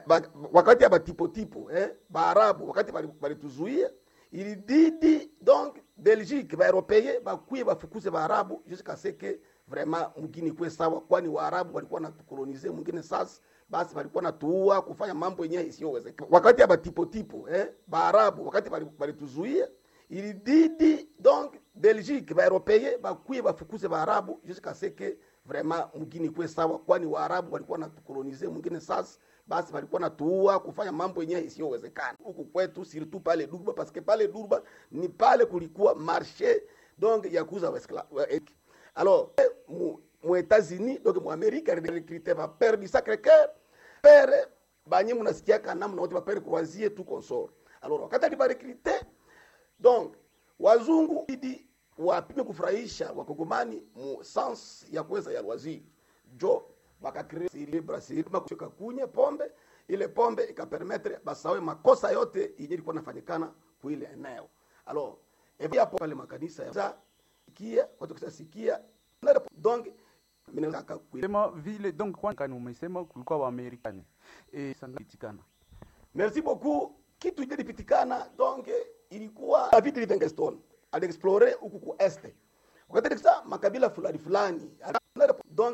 ba, wakati ya batipotipo eh, baarabu wakati balituzuia ilibidi donc belgique baeuropeye bakuye bafukuze baarabu jusqu'à ce que vraiment mgini kwe sawa kwani waarabu walikuwa natukolonize mwingine sasa basi walikuwa natuua kufanya mambo yenyewe isiyowezekana wakati ya batipotipo eh, baarabu wakati balituzuia ilibidi donc belgique baeuropeye bakuye bafukuze baarabu jusqu'à ce que vraiment mgini kwe sawa kwani waarabu walikuwa natukolonize mwingine sasa basi walikuwa natuua kufanya mambo yenyewe isiyowezekana huku kwetu surtout pale Durba parce que pale Durba ni pale kulikuwa marché donc ya kuuza alors mu, mu Etats-Unis donc mu Amerika recruter ba père du Sacré-Cœur père banye munasikiaka namna wote ba père croisier tout consort alors wakati aliba recruter donc wazungu idi wapime kufurahisha wakongomani mu sens ya kuweza ya waziri jo bakakrea Brazil kucheka kunye pombe ile pombe ikapermetre basawe makosa yote yenye ilikuwa nafanyikana kuile eneo alors et hapo pale makanisa ya sikia watu kusasikia donc sema vile donc kwani umesema kulikuwa wa Amerikani eh sangatikana merci beaucoup kitu ile lipitikana donc ilikuwa David Livingstone aliexplore huku ku este wakati makabila fulani fulani donc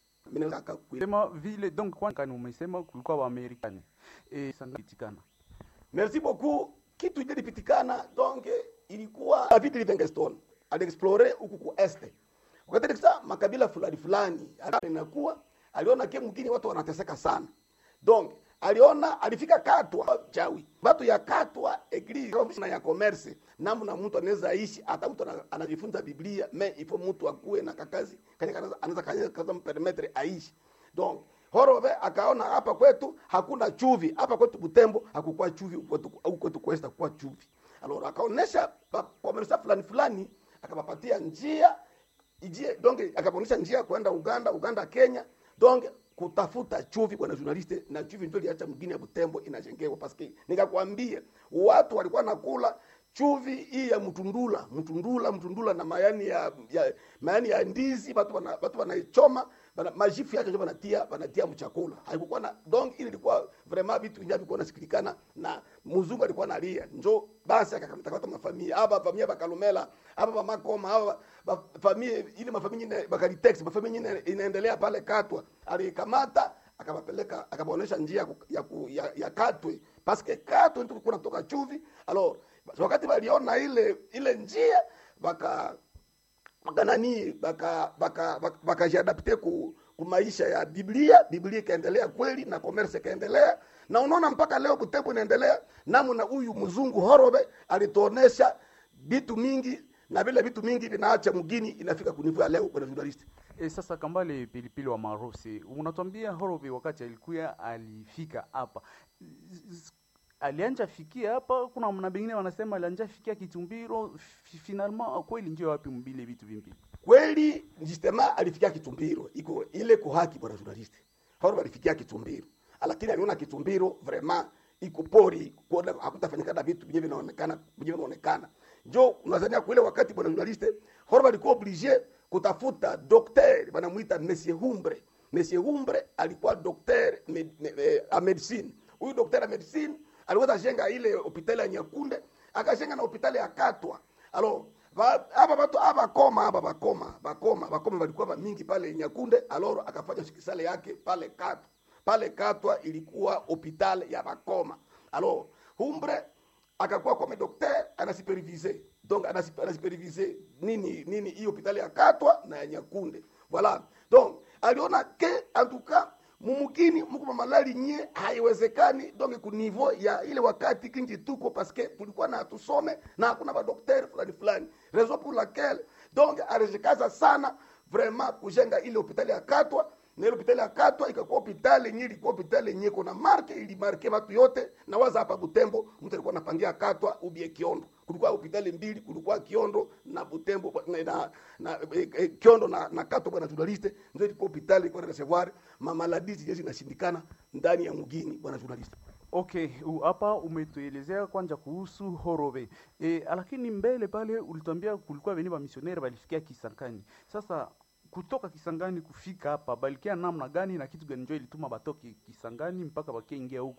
sema vile donc kwani umesema kulikuwa wa Amerikani eh sangatikana merci beaucoup kitu ile lipitikana donc ilikuwa David Livingstone aliexplore huku ku este wakati makabila fulani fulani inakuwa aliona ke mgini watu wanateseka sana donc aliona alifika katwa chawi watu ya katwa eglise na ya commerce namna mtu anaweza ishi hata mtu anajifunza biblia me ifo mtu akuwe na kakazi kanya anaweza kaza mpermetre aishi donc Horove akaona hapa kwetu hakuna chuvi, hapa kwetu Butembo hakukuwa chuvi, au kwetu Kwesta kuwa chuvi. Alors akaonesha komersa fulani fulani, akapapatia njia ijie donc akaponesha njia kwenda Uganda, Uganda Kenya, donc kutafuta chuvi bwana journaliste, na chuvi ndio iliacha mgini ya Butembo inajengewa paske nikakwambia watu walikuwa nakula chuvi hii ya mtundula mtundula mtundula na mayani ya, ya mayani ya ndizi watu wana watu wanaichoma bana majifu yake ndio wanatia wanatia mchakula haikuwa na donc ile ilikuwa vraiment vitu vingi vilikuwa nasikilikana na mzungu alikuwa analia njo basi akakamtakata mafamilia hapa familia bakalumela hapa ba makoma hapa familia ile mafamilia nyingine bakalitex mafamilia nyingine inaendelea pale katwa alikamata akawapeleka akawaonesha njia ya, ya, ya, ya katwe paske katwe ndio kuna kutoka chuvi alors wakati waliona ile ile njia baka baka nani baka baka bakajiadapte baka ku, ku maisha ya Biblia. Biblia ikaendelea kweli na commerce ikaendelea, na unaona mpaka leo Butembo inaendelea. Namna huyu mzungu Horobe alituonesha vitu mingi na vile vitu mingi vinaacha mgini inafika kunivua leo kwa journalist. E, sasa Kambale Pilipili wa Marosi, unatuambia Horobe wakati alikuya alifika hapa alianja fikia hapa. Kuna mna bengine wanasema alianja fikia Kitumbiro, finalement kweli ndio wapi mbile vitu vimbili kweli njistema alifikia Kitumbiro, iko ile ko haki bwana journalist hao alifikia Kitumbiro, lakini aliona Kitumbiro vraiment iko pori, kuona hakutafanyikana vitu vyenye vinaonekana vyenye vinaonekana njo unazania kule wakati bwana journalist hao alikuwa obligé kutafuta docteur wanamuita Monsieur Humbre. Monsieur Humbre alikuwa docteur med, med, med, a medicine. Huyu docteur a medicine aliweza jenga ile hospitali ya Nyakunde, akajenga na hospitali ya Katwa. Alo hapa watu hapa koma hapa bakoma bakoma bakoma walikuwa mingi pale Nyakunde, aloro akafanya hospitali yake pale Katwa. Pale Katwa ilikuwa hospitali ya bakoma. Alo Humbre akakuwa comme docteur anasupervise donc anasupervise nini nini hiyo hospitali ya Katwa na ya Nyakunde. Voilà. Donc aliona ke en tout cas mumukini muko malali nye haiwezekani donc ku niveau ya ile wakati kingi tuko paske tulikuwa na tusome na hakuna ba docteur fulani fulani raison pour laquelle donc alijikaza sana vraiment kujenga ile hospitali ya Katwa na ile hospitali ya Katwa ikakuwa hospitali yenyewe ilikuwa hospitali yenyewe kuna marke ili marke watu yote na waza hapa Butembo mtu alikuwa anapangia Katwa ubie Kiondo kulikuwa hospitali mbili kulikuwa Kiondo na Butembo na, na, na e, e, Kiondo na, na Katwa bwana journaliste ndio ilikuwa hospitali ilikuwa na recevoir mamaladizi jeshi inashindikana ndani ya mgini bwana journaliste Okay, hapa umetuelezea kwanza kuhusu Horobe. E, lakini mbele pale ulituambia kulikuwa veni ba misioneri balifikia Kisangani. Sasa kutoka Kisangani kufika hapa balikia namna gani na kitu gani ndio ilituma batoke Kisangani mpaka bakiingia huku